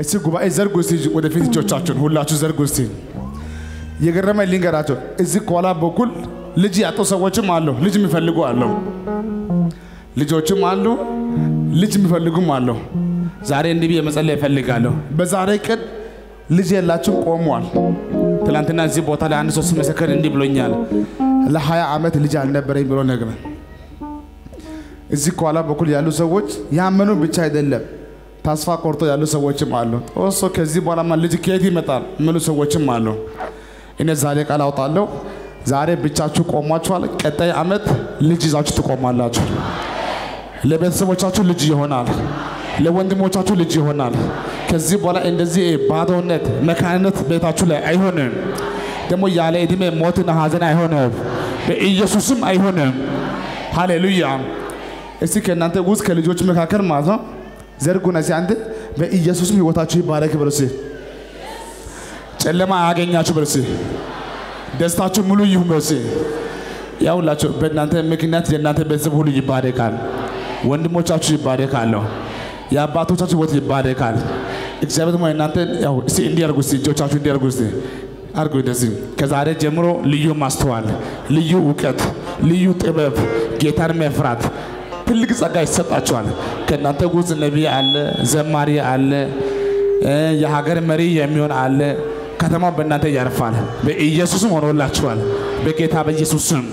እስቲ ጉባኤ ዘርጉ እስቲ ወደፊት እጆቻችሁን ሁላችሁ ዘርጉ እስቲ። የገረመኝ ልንገራቸው። እዚህ ከኋላ በኩል ልጅ ያጡ ሰዎችም አሉ፣ ልጅ የሚፈልጉ አሉ፣ ልጆችም አሉ፣ ልጅ የሚፈልጉም አሉ። ዛሬ እንዲህ ብዬ መጸለይ እፈልጋለሁ። በዛሬ ቀን ልጅ የላችሁ ቆሟል። ትናንትና እዚህ ቦታ ላይ አንድ ሰው ሲመሰክር እንዲህ ብሎኛል። ለሀያ ዓመት ልጅ አልነበረኝ ብሎ ነግረን እዚህ ከኋላ በኩል ያሉ ሰዎች ያመኑ ብቻ አይደለም ተስፋ ቆርጦ ያሉ ሰዎችም አሉ። ጦሶ ከዚህ በኋላማ ልጅ ከየት ይመጣል የሚሉ ሰዎችም አሉ። እኔ ዛሬ ቃል አውጣለሁ። ዛሬ ብቻችሁ ቆሟችኋል። ቀጣይ ዓመት ልጅ ይዛችሁ ትቆማላችሁ። ለቤተሰቦቻችሁ ልጅ ይሆናል። ለወንድሞቻችሁ ልጅ ይሆናል። ከዚህ በኋላ እንደዚህ ባዶነት፣ መካንነት ቤታችሁ ላይ አይሆንም። ደግሞ ያለ ዕድሜ ሞትና ሐዘን አይሆንም። በኢየሱስም አይሆንም። ሃሌሉያ። እስቲ ከእናንተ ውስጥ ከልጆች መካከል ማለት ነው ዘርጉና እስቲ አንድ በኢየሱስም ህይወታችሁ ይባረክ በሉ እስቲ። ጨለማ አያገኛችሁ በሉ እስቲ። ደስታችሁ ሙሉ ይሁን በሉ እስቲ። ያውላችሁ በእናንተ ምክንያት የእናንተ ቤተሰብ ሁሉ ይባረካል። ወንድሞቻችሁ ይባረካሉ። የአባቶቻችሁ ህይወት ይባረካል። እግዚአብሔር ደግሞ እናንተ ያው እስቲ እንዲያርጉ እስቲ እጆቻችሁ እንዲያርጉ እስቲ አርጉ እንደዚህ። ከዛሬ ጀምሮ ልዩ ማስተዋል፣ ልዩ እውቀት፣ ልዩ ጥበብ፣ ጌታን መፍራት ትልቅ ጸጋ ይሰጣችኋል። ከእናንተ ውስጥ ነቢይ አለ፣ ዘማሪ አለ፣ እ የሀገር መሪ የሚሆን አለ። ከተማው በእናንተ ያርፋል። በኢየሱስም ሆኖላችኋል። በጌታ በኢየሱስ ስም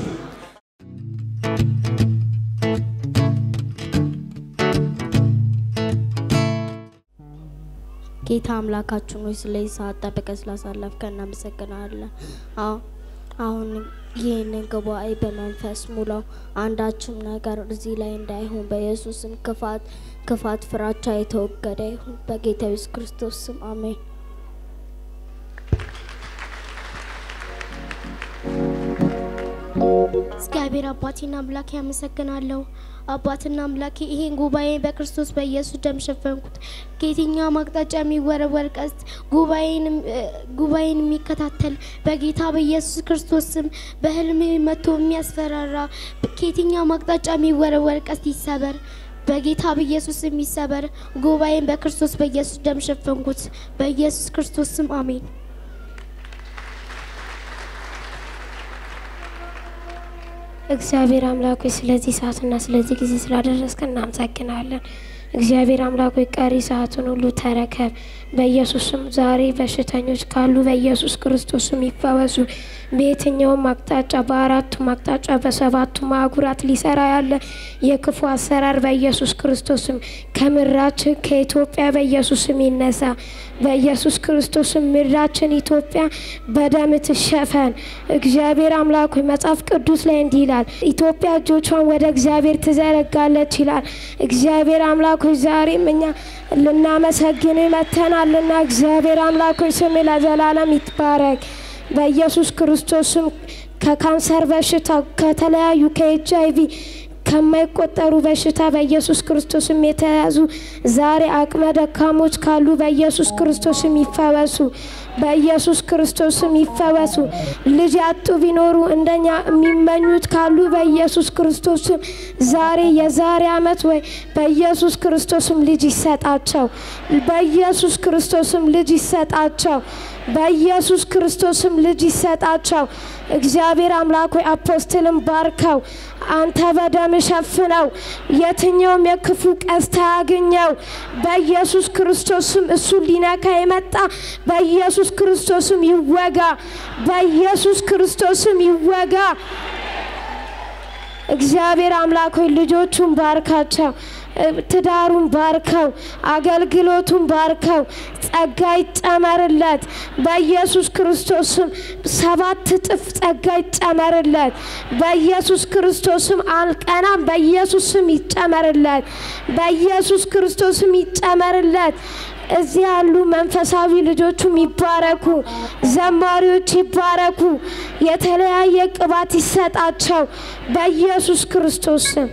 ጌታ አምላካችን ሆይ ስለዚህ ሰዓት ጠብቀህ ስላሳለፍከን እናመሰግናለን። አዎ አሁን ይህንን ጉባኤ በመንፈስ ሙላው። አንዳችም ነገር እዚህ ላይ እንዳይሆን በኢየሱስም ክፋት ክፋት ፍራቻ የተወገደ ይሁን በጌታ ኢየሱስ ክርስቶስ ስም አሜን። እግዚአብሔር አባቴና አምላኬ ያመሰግናለሁ። አባትና አምላኬ ይሄን ጉባኤ በክርስቶስ በኢየሱስ ደም ሸፈንኩት። ከየትኛውም አቅጣጫ የሚወረወር ቀስት ጉባኤን ጉባኤን የሚከታተል በጌታ በኢየሱስ ክርስቶስ ስም በህልም መጥቶ የሚያስፈራራ ከየትኛውም አቅጣጫ የሚወረወር ቀስት ይሰበር። በጌታ በኢየሱስ ስም ይሰበር። ጉባኤን በክርስቶስ በኢየሱስ ደም ሸፈንኩት። በኢየሱስ ክርስቶስ ስም አሜን። እግዚአብሔር አምላክ ሆይ ስለዚህ ሰዓትና ስለዚህ ጊዜ ስላደረስከን እናመሰግናለን። እግዚአብሔር አምላክ ሆይ ቀሪ ሰዓቱን ሁሉ ተረከብ። በኢየሱስም ዛሬ በሽተኞች ካሉ በኢየሱስ ክርስቶስም ይፈወሱ። በየትኛውም አቅጣጫ በአራቱም አቅጣጫ በሰባቱም አህጉራት ሊሰራ ያለ የክፉ አሰራር በኢየሱስ ክርስቶስም ከምድራችን ከኢትዮጵያ በኢየሱስም ይነሳ። በኢየሱስ ክርስቶስም ምድራችን ኢትዮጵያ በደም ትሸፈን። እግዚአብሔር አምላክ ሆይ መጽሐፍ ቅዱስ ላይ እንዲህ ይላል፣ ኢትዮጵያ እጆቿን ወደ እግዚአብሔር ትዘረጋለች ይላል። እግዚአብሔር አምላክ ሆይ ዛሬም እኛ ልናመሰግን መተናልና እግዚአብሔር አምላክ ሆይ ስም ለዘላለም ይትባረክ። በኢየሱስ ክርስቶስም ከካንሰር በሽታ ከተለያዩ ከኤች አይቪ ከማይቆጠሩ በሽታ በኢየሱስ ክርስቶስም የተያዙ ዛሬ አቅመ ደካሞች ካሉ በኢየሱስ ክርስቶስም ይፈወሱ። በኢየሱስ ክርስቶስም ይፈወሱ። ልጅ ያጡ ቢኖሩ እንደኛ የሚመኙት ካሉ በኢየሱስ ክርስቶስም ዛሬ የዛሬ ዓመት ወይ በኢየሱስ ክርስቶስም ልጅ ይሰጣቸው። በኢየሱስ ክርስቶስም ልጅ ይሰጣቸው። በኢየሱስ ክርስቶስም ልጅ ይሰጣቸው። እግዚአብሔር አምላክ ሆይ አፖስትልን ባርከው፣ አንተ በደም ሸፍነው፣ የትኛውም የክፉ ቀስት አያግኘው። በኢየሱስ ክርስቶስም እሱ ሊነካ የመጣ በኢየሱስ ክርስቶስም ይወጋ፣ በኢየሱስ ክርስቶስም ይወጋ። እግዚአብሔር አምላክ ሆይ ልጆቹን ባርካቸው፣ ትዳሩን ባርከው፣ አገልግሎቱን ባርከው፣ ጸጋ ይጨመርለት። በኢየሱስ ክርስቶስም ሰባት እጥፍ ጸጋ ይጨመርለት። በኢየሱስ ክርስቶስም አልቀናም። በኢየሱስም ይጨመርለት። በኢየሱስ ክርስቶስም ይጨመርለት። እዚህ ያሉ መንፈሳዊ ልጆቹም ይባረኩ፣ ዘማሪዎች ይባረኩ፣ የተለያየ ቅባት ይሰጣቸው በኢየሱስ ክርስቶስ ስም።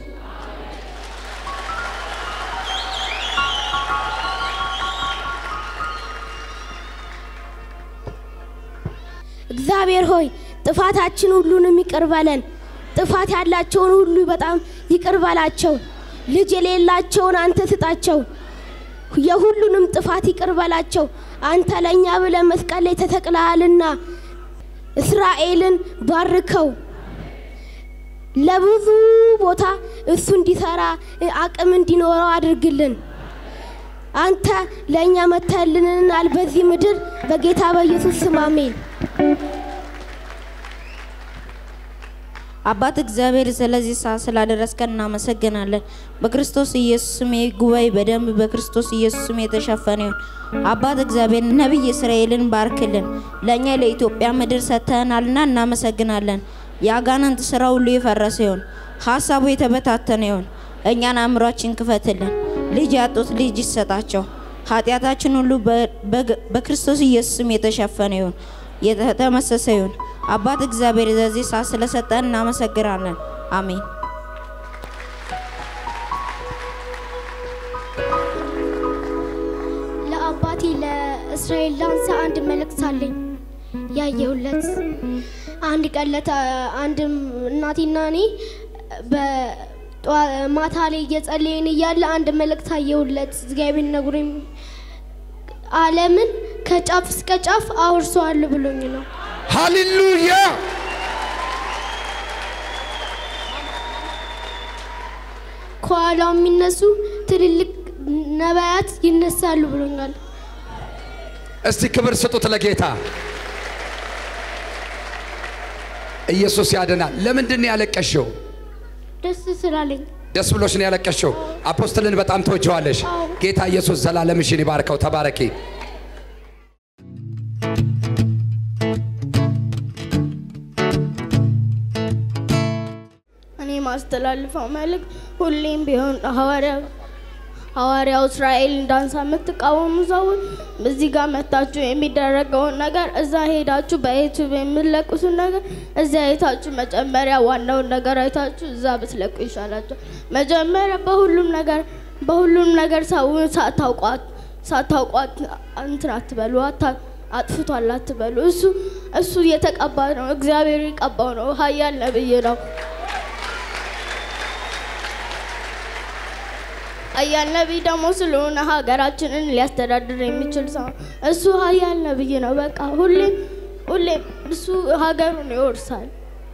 እግዚአብሔር ሆይ ጥፋታችን ሁሉንም ይቅር በለን። ጥፋት ያላቸውን ሁሉ በጣም ይቅር በላቸው። ልጅ የሌላቸውን አንተ ስጣቸው። የሁሉንም ጥፋት ይቅር በላቸው። አንተ ለእኛ ብለህ መስቀል ላይ ተሰቅለሃልና እስራኤልን ባርከው ለብዙ ቦታ እሱ እንዲሰራ አቅም እንዲኖረው አድርግልን። አንተ ለእኛ መተልንናል በዚህ ምድር በጌታ በኢየሱስ ስም አሜን። አባት እግዚአብሔር ስለዚህ ሰዓት ስላደረስከን እናመሰግናለን። በክርስቶስ ኢየሱስ ስም ይህ ጉባኤ በደንብ በክርስቶስ ኢየሱስ ስም የተሸፈነ ይሁን። አባት እግዚአብሔር ነቢይ እስራኤልን ባርክልን። ለእኛ ለኢትዮጵያ ምድር ሰጥተናልና እናመሰግናለን። የአጋንንት ስራ ሁሉ የፈረሰ ይሁን፣ ሀሳቡ የተበታተነ ይሁን። እኛን አእምሯችን ክፈትልን። ልጅ ያጡት ልጅ ይሰጣቸው። ኃጢአታችን ሁሉ በ- በግ- በክርስቶስ ኢየሱስ ስም የተሸፈነ ይሁን፣ የተመሰሰ ይሁን። አባት እግዚአብሔር ለዚህ ሰዓት ስለሰጠን እናመሰግናለን። አሜን። ለአባቴ ለእስራኤል ላንሳ አንድ መልእክት አለኝ ያየሁለት አንድ ቀን ለታ አንድ እናቴና እኔ በጠዋ- ማታ ላይ እየጸለይን እያለ አንድ መልእክት አየሁለት እግዚአብሔር ነግሮኝ ዓለምን ከጫፍ እስከ ጫፍ አውርሰዋለሁ ብሎኝ ነው። ሃሌሉያ ከኋላው የሚነሱ ትልልቅ ነቢያት ይነሳሉ ብሎኛል። እስቲ ክብር ስጡት ለጌታ ኢየሱስ ያድናል ለምንድን ነው ያለቀሽው ደስ ስላለኝ ደስ ብሎሽ ነው ያለቀሽው አፖስትልን በጣም ተወጀዋለሽ ጌታ ኢየሱስ ዘላለምሽን ይባርከው ተባረኪ እኔ ማስተላልፈው መልእክት ሁሌም ቢሆን ሐዋርያው ሐዋርያው እስራኤል ዳንሳ የምትቃወሙ ሰዎች እዚህ ጋር መታችሁ የሚደረገውን ነገር እዛ ሄዳችሁ በዩቱብ የምትለቁትን ነገር እዛ አይታችሁ መጀመሪያ ዋናውን ነገር አይታችሁ እዛ ብትለቁ ይሻላቸው። መጀመሪያ በሁሉም ነገር በሁሉም ነገር ሰውን ሳታውቋት ሳታውቋት እንትን አትበሉ፣ አታ- አጥፍቷል አትበሉ። እሱ እሱ የተቀባ ነው፣ እግዚአብሔር የቀባው ነው፣ ኃያል ነብይ ነው። ኃያል ነቢይ ደግሞ ስለሆነ ሀገራችንን ሊያስተዳድር የሚችል ሰው ነው። እሱ ኃያል ነቢይ ነው። በቃ ሁሌም ሁሌም እሱ ሀገሩን ይወርሳል።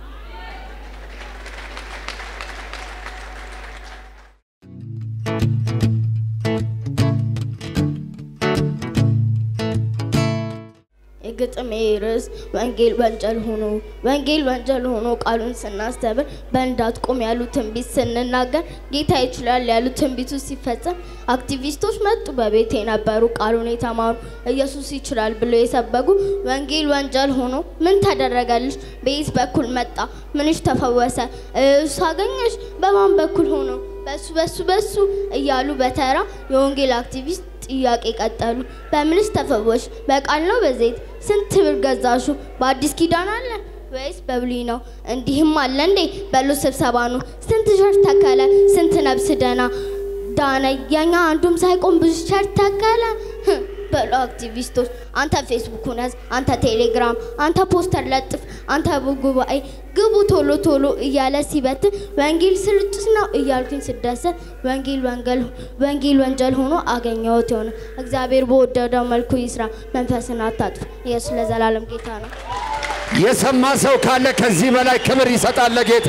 የግጥሜ ርዕስ ወንጌል ወንጀል ሆኖ ወንጌል ወንጀል ሆኖ ቃሉን ስናስተምር በእንዳትቆም ያሉ ትንቢት ስንናገር ጌታ ይችላል ያሉ ትንቢቱ ሲፈጸም አክቲቪስቶች መጡ። በቤት የነበሩ ቃሉን የተማሩ ኢየሱስ ይችላል ብሎ የሰበጉ ወንጌል ወንጀል ሆኖ ምን ተደረገልሽ? በየት በኩል መጣ? ምንሽ ተፈወሰ? እሱ አገኘሽ? በማን በኩል ሆኖ? በሱ በሱ በሱ እያሉ በተራ የወንጌል አክቲቪስት ጥያቄ ቀጠሉ። በምንስ ተፈወሽ? በቃል ነው በዘይት? ስንት ብር ገዛሹ? በአዲስ ኪዳን አለ ወይስ በብሉይ ነው? እንዲህም አለ እንዴ? በሉ ስብሰባ ነው። ስንት ቸርች ተከለ? ስንት ነብስ ደና ዳነ? የኛ አንዱም ሳይቆም ብዙ ቸርች ተከለ። ህህ፣ በሉ አክቲቪስቶች፣ አንተ ፌስቡኩን ያዝ፣ አንተ ቴሌግራም፣ አንተ ፖስተር ለጥፍ፣ አንተ ጉባኤ ግቡ ቶሎ ቶሎ እያለ ሲበትን ወንጌል ስርጭት ነው እያልኩኝ ስደሰት ወንጌል ወንጌል ወንጌል ወንጀል ሆኖ አገኘሁት የሆነ እግዚአብሔር በወደደው መልኩ ይስራ። መንፈስን አታጥፍ። ኢየሱስ ለዘላለም ጌታ ነው። የሰማ ሰው ካለ ከዚህ በላይ ክብር ይሰጣል ለጌታ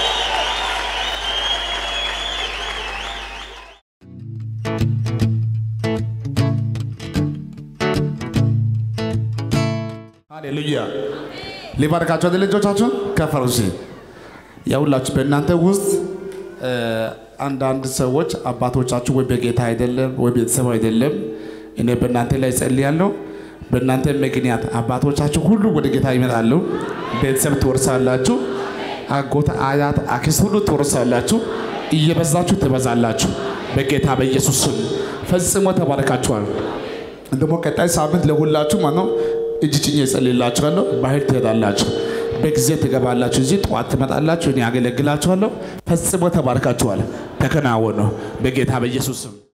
ሃሌሉያ ሊባርካቸው አይደል ልጆቻችሁን ከፈሩ ሲ የሁላችሁ በእናንተ ውስጥ እ፣ አንዳንድ ሰዎች አባቶቻችሁ ወይ በጌታ አይደለም ወይ ቤተሰብ አይደለም። እኔ በእናንተ ላይ ጸልያለሁ። በእናንተ ምክንያት አባቶቻችሁ ሁሉ ወደ ጌታ ይመጣሉ። ቤተሰብ ትወርሳላችሁ። አጎት፣ አያት፣ አክስት ሁሉ ትወርሳላችሁ። እየበዛችሁ ትበዛላችሁ። በጌታ በኢየሱስ ስም ፈጽሞ ተባረካችኋል። ደግሞ ቀጣይ ሳምንት ለሁላችሁ ማለት ነው እጅ ጭኜ እጸልይላችኋለሁ። ባህል ትሄዳላችሁ፣ በጊዜ ትገባላችሁ። እዚህ ጠዋት ትመጣላችሁ፣ እኔ ያገለግላችኋለሁ። ፈጽሞ ተባርካችኋል። ተከናወኑ በጌታ በኢየሱስ ስም